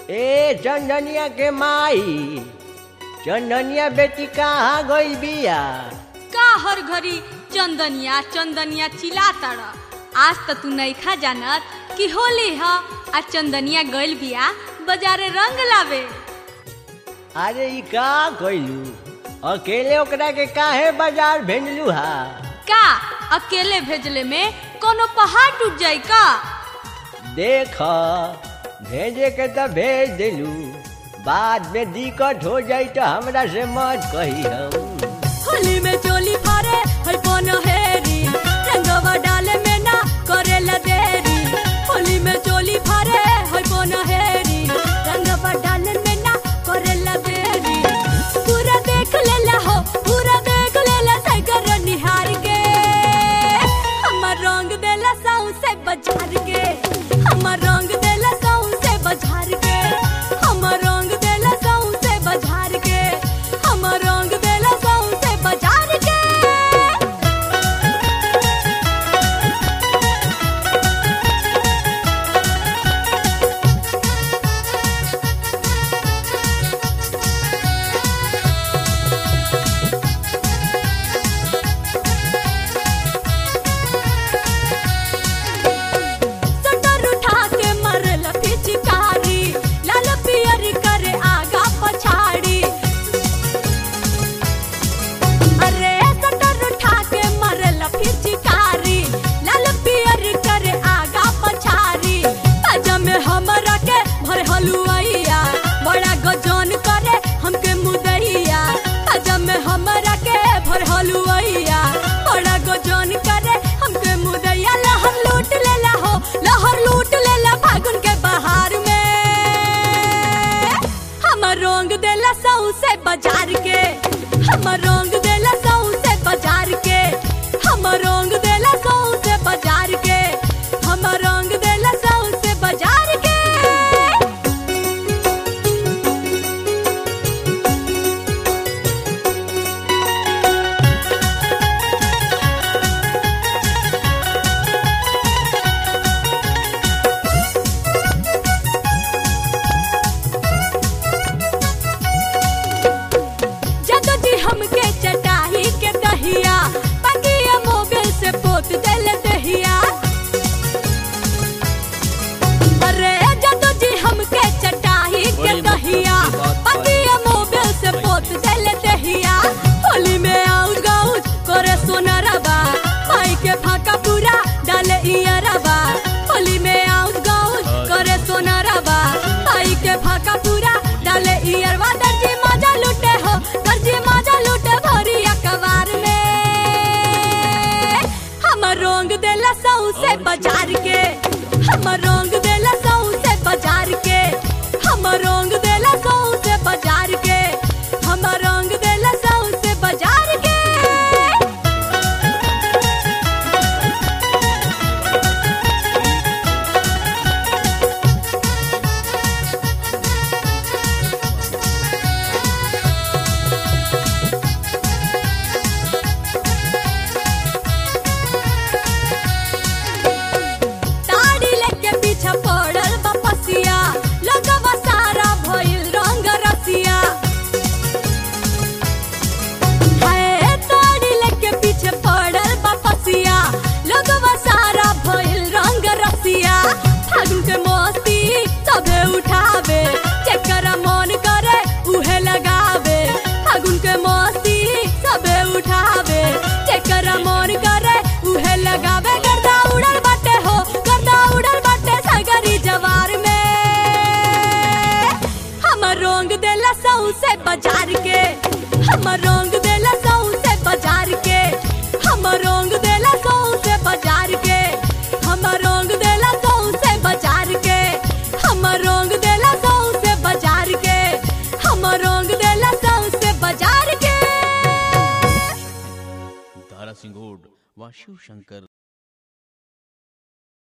ए चंदनिया के माई चंदनिया बेटी कहाँ गई बिया का हर घड़ी चंदनिया चंदनिया चिल्लाता आज त तू नइखा जानत कि होली ह आ चंदनिया गइल बिया बाजारे रंग लावे अरे ई का कइलू अकेले ओकरा के काहे बाजार भेजलू हा का अकेले भेजले में कोनो पहाड़ टूट जाई का देख भेजे के तो भेज दिलू बाद में दिक्कत हो जाई तो हमरा से मत कही हम होली में चोली फारे है कोनो हेरी रंगवा डाले में ना करेला देरी होली में चोली फारे है कोनो हेरी रंगवा डाले में ना करेला देरी पूरा देख लेला हो पूरा देख लेला साइकर निहार के हमर रंग देला साउ से बाजार के हमर रंग देला साउ से बाजार के हमर रंग देला साउ से बाजार के हमर रंग देला साउ से बाजार के सटर उठा के मरल पिचकारी लाल पियर करे आगा पछाड़ी अरे सटर उठा के मरल पिचकारी लाल पियर करे आगा पछाड़ी ताजा में हमरा के भर हलुआइया बड़ा गजन करे हमके मुदैया ताजा में हमरा के भर हलुआइया बड़ा गजन करे हमके मुदैया लहर लूट लेला हो लहर लूट लेला फागुन के बहार में हमर रंग देला सऊ से बाजार के हमर रंग देला सऊ से बाजार के हमर रंग देला सऊ से बाजार के हमर रंग देला सऊ से बाजार के जदो जी हमके चटाही के दहिया पगिया मोबिल से पोत देल दहिया अरे जदो जी हमके चटाही के दहिया पगिया मोबिल से पोत देल दहिया होली में आउट गाउट करे सोनरबा भाई के फाका पूरा डाले इयरबा होली में आउट गाउट करे सोनरबा भाई के फाका पूरा डाले इयरबा दर्जी मजा लूटे हो दर्जी मजा लूटे भरी अखबार में हमर रंग देला सऊ से बाजार के हमर रंग देला सऊ से बाजार के हमर रंग देला सऊ से बाजार के हमर रंग देला सऊ से बाजार के ताड़ी लेके पीछा पड़ल बा पसिया लगवा सारा भइल रंग रसिया हाय ताड़ी लेके पीछे पड़ल बा पसिया लगवा सारा भइल रंग रसिया फागुन के मस्ती सबे उठावे जेकरा मन करे उहे लगावे फागुन के मस्ती सबे उठावे जेकरा मन करे उहे लगावे गर्दा उड़ल बाटे हो गर्दा उड़ल बाटे सगरी जवार में हमर रंग देला सऊ से बाजार के हमर रंग देला सऊ से बाजार के हमर रंग देला सऊ से बाजार के हमर रंग देला सऊ से बाजार के हमर रंग देला सऊ से बाजार के हमर रंग देला सऊ से बाजार के दारा सिंगोड व शिव शंकर